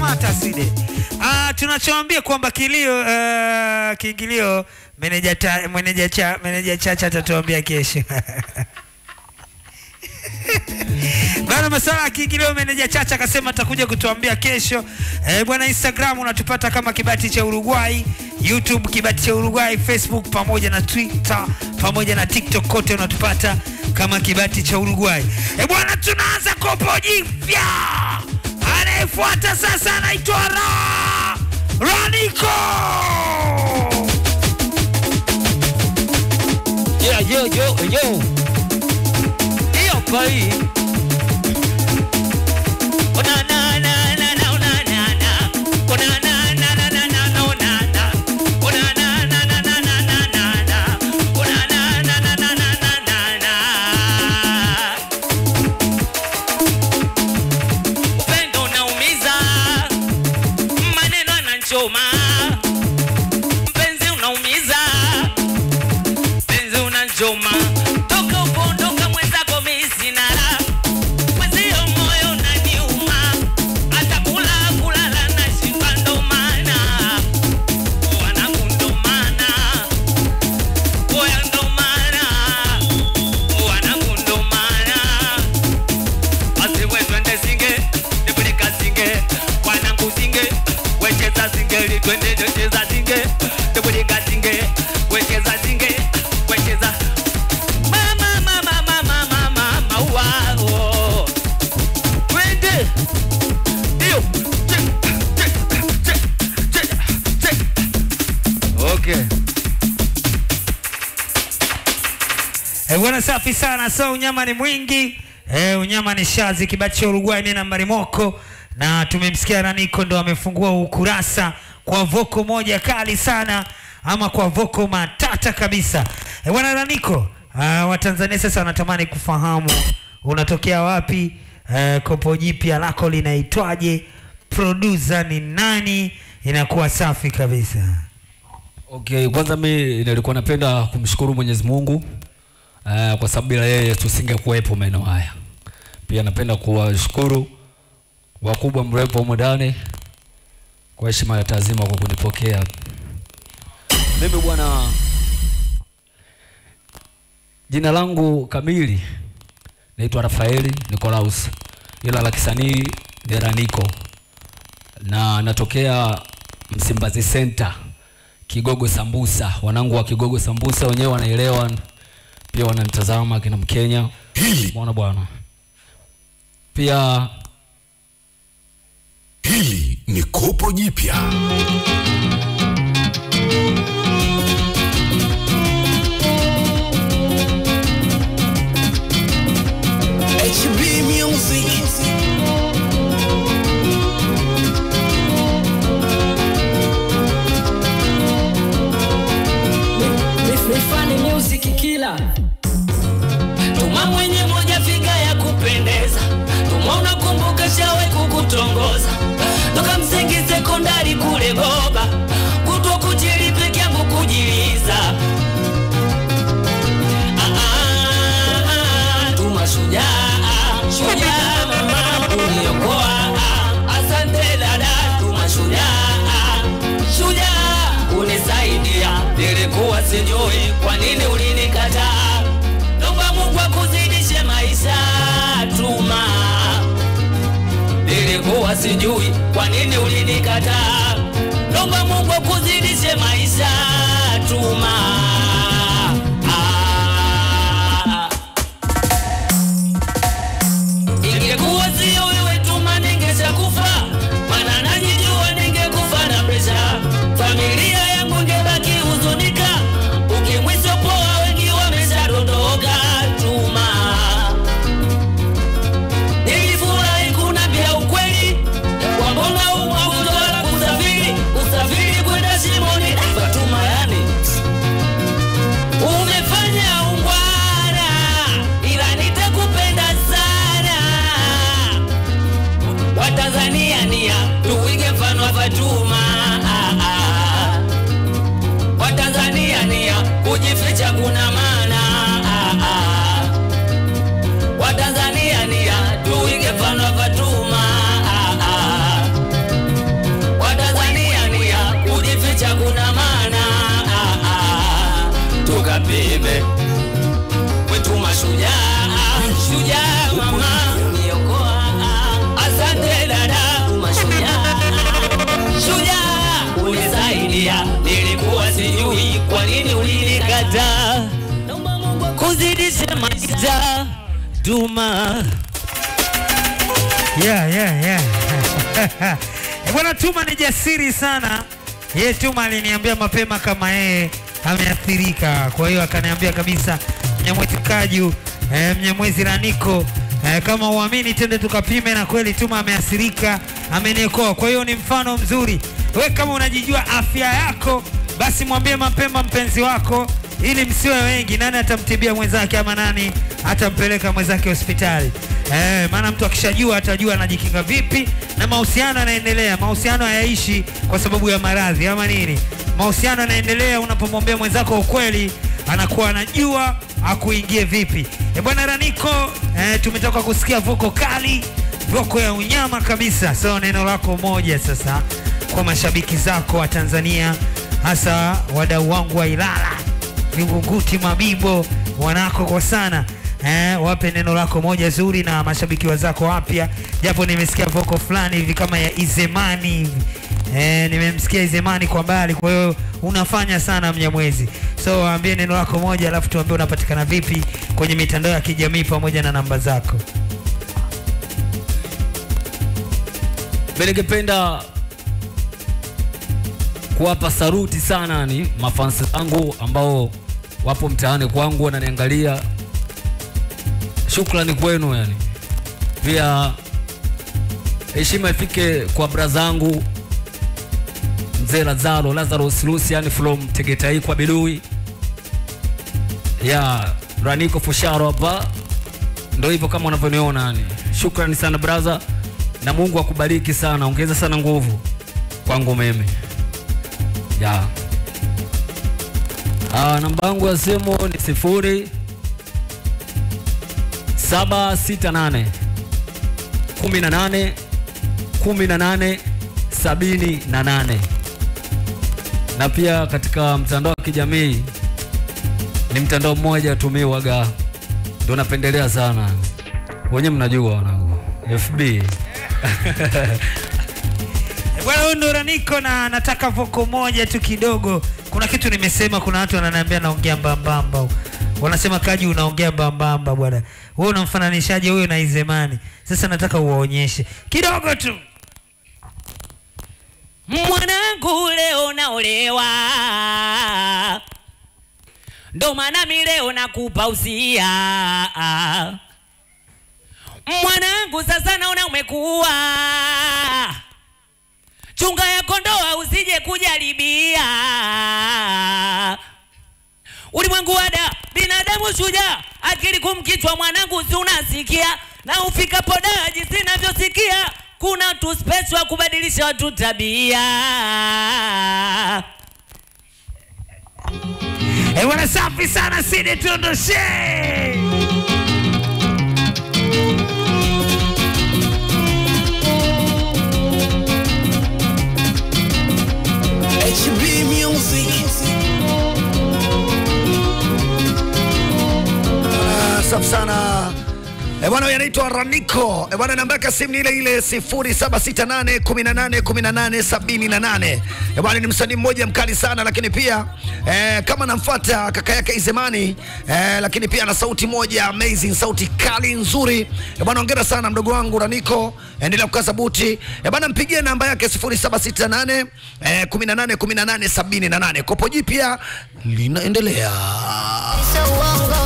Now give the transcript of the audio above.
kamata side. Ah, tunachoambia kwamba kilio uh, kiingilio meneja ta, meneja cha meneja chacha atatuambia kesho. Bana masala ya kiingilio meneja Chacha akasema atakuja kutuambia kesho. Eh, bwana Instagram unatupata kama Kibati cha Uruguay, YouTube Kibati cha Uruguay, Facebook pamoja na Twitter pamoja na TikTok kote unatupata kama Kibati cha Uruguay. Eh, bwana tunaanza kopo jipya. Anayefuata sasa anaitwa Ra Raniko. Yeah, yo, yo, yo. Hiyo pai. Ona na na na na ona na na. Ona na na na na na na ona na. Ona na na na na na na na na. Ona na na na na na na na na. Upendo unaumiza. Maneno yanachoma. Mpenzi unaumiza penzi unanchoma toka upondoka mwenzako misinara mwenzio moyo unaniuma hata kula kulala na shiba ndo maana wanangu ndo maana oya ndo maana wanangu ndo maana asiwe twende singe nipeleka singe wanangu singe wecheza singeli twende cheza singe nipeleka singe wecheza singe wecheza mama mama mama mama mama wao twende hiyo okay Eh, bwana safi sana. So unyama ni mwingi. Eh, unyama ni shazi kibati cha Uruguay ni nambari moko na tumemsikia Raniko ndo amefungua ukurasa kwa voko moja kali sana ama kwa voko matata kabisa. Eh, bwana Raniko, uh, Watanzania sasa wanatamani kufahamu unatokea wapi, uh, kopo jipya lako linaitwaje, producer ni nani? Inakuwa safi kabisa. Okay, kwanza mi nilikuwa napenda kumshukuru Mwenyezi Mungu uh, kwa sababu bila yeye tusingekuwepo maeneo haya. Pia napenda kuwashukuru wakubwa mrepo humu ndani kwa heshima ya taazima kwa kunipokea. Mimi bwana, jina langu kamili naitwa Rafaeli Nicolaus, ila la kisanii ni Raniko na natokea Msimbazi Center Kigogo Sambusa. Wanangu wa Kigogo Sambusa wenyewe wanaelewa, pia wananitazama kina Mkenya. Hili Umeona bwana, pia hili ni kopo jipya. HB Music. Mifani music killer tuma mwenye moja figa ya kupendeza tuma unakumbuka shawe kukutongoza toka msingi sekondari kule goba kutwa kujili peke yangu kujiliza Ah, ah, ah, tuma shujaa shujaa uniokoa asante dada tuma shujaa shujaa unisaidia nilikuwa sijui kwa nini ulinikataa naomba mungu akuzidishe maisha tuma nilikuwa sijui kwa nini ulinikataa naomba mungu akuzidishe maisha tuma ah. Ingekuwa sio wewe tuma ningesha kufa, maana najijua ningekufa na presha. Familia yangu ingebaki huzunika, ukimwi sio poa, wengi wameshadondoka. Tuma nilifurahi kunambia ukweli, wambona umautola kusafiri usafiri kwenda shimoni. Fatuma yani umefanya ungwana, ila nitakupenda sana. Watanzania nia tuige mfano wa Fatuma. Ah, ah. Watanzania nia kujificha kuna maana. Ah, ah. Watanzania nia tuige mfano wa Fatuma. Ah, ah. Tuma. yeah, yeah, yeah. Eh, Bwana Tuma ni jasiri sana. Ye Tuma aliniambia mapema kama yeye ameathirika, kwa hiyo akaniambia kabisa, Mnyamwezi Kaju, eh, Mnyamwezi Raniko, eh, kama uamini twende tukapime, na kweli Tuma ameathirika, ameniokoa. Kwa hiyo ni mfano mzuri. We kama unajijua afya yako, basi mwambie mapema mpenzi wako ili msiwe wengi. Nani atamtibia mwenzake ama nani atampeleka mwenzake hospitali? Eh, maana mtu akishajua atajua anajikinga vipi, na mahusiano yanaendelea. Mahusiano hayaishi kwa sababu ya maradhi ama nini. Mahusiano yanaendelea unapomwambia mwenzako ukweli, anakuwa anajua akuingie vipi. E bwana Raniko, eh, tumetoka kusikia voko kali, voko ya unyama kabisa. So neno lako moja sasa kwa mashabiki zako wa Tanzania, hasa wadau wangu wa Ilala, Vingunguti, Mabibo, wanako kwa sana eh, wape neno lako moja zuri na mashabiki wazako wapya, japo nimesikia voko fulani hivi kama ya Izemani hivi eh, nimemsikia Izemani kwa mbali, kwa hiyo unafanya sana Mnyamwezi. So waambie neno lako moja, alafu tuambie unapatikana vipi kwenye mitandao ya kijamii pamoja na namba zako. Mimi ningependa kuwapa saruti sana ni mafansi zangu ambao wapo mtaani kwangu wananiangalia. Shukrani kwenu yani. Pia heshima ifike kwa brazangu mzee Lazaro Lazarus Lucian from Tegetai kwa Bidui. Ya Raniko Fusharo hapa. Ndio hivyo kama unavyoniona yani. Shukrani sana brother na Mungu akubariki sana, ongeza sana nguvu kwangu mimi. Ya. Ah, namba yangu ya simu ni sifuri saba sita nane kumi na nane kumi na nane sabini na nane na pia katika mtandao wa kijamii ni mtandao mmoja tumiwaga, ndio napendelea sana, wenyewe mnajua wanangu, FB Eh, Bwana huyu ndo Raniko na nataka voko moja tu kidogo. Kuna kitu nimesema, kuna watu wananiambia naongea mbambamba. Wanasema Kaji unaongea mbambamba bwana. Wewe unamfananishaje huyo na Izemani? Sasa nataka uwaonyeshe kidogo tu. Mwanangu leo naolewa, ndo maana mi leo nakupa usia. Mwanangu sasa naona umekuwa, chunga ya kondoa usije kujaribia. Ulimwengu wada binadamu shujaa, akili kumkichwa mwanangu, si unasikia? Na ufikapo daji sinavyosikia, kuna tu space wa kubadilisha watu tabia. Eh, bwana safi sana Sidi tuondoshe. HB Music. Ah, safi sana Eh, bwana huyu anaitwa Raniko. Eh, bwana namba yake ya simu ni ile ile 0768 18 18 78. Eh, bwana ni msanii mmoja mkali sana lakini pia eh, kama namfuata kaka yake Izemani eh, lakini pia ana sauti moja amazing, sauti kali nzuri. Eh, bwana hongera sana mdogo wangu Raniko. Endelea kukaza buti. Eh, bwana mpigie namba yake 0768 eh, 18 18 78. Kopo jipya linaendelea. So wongo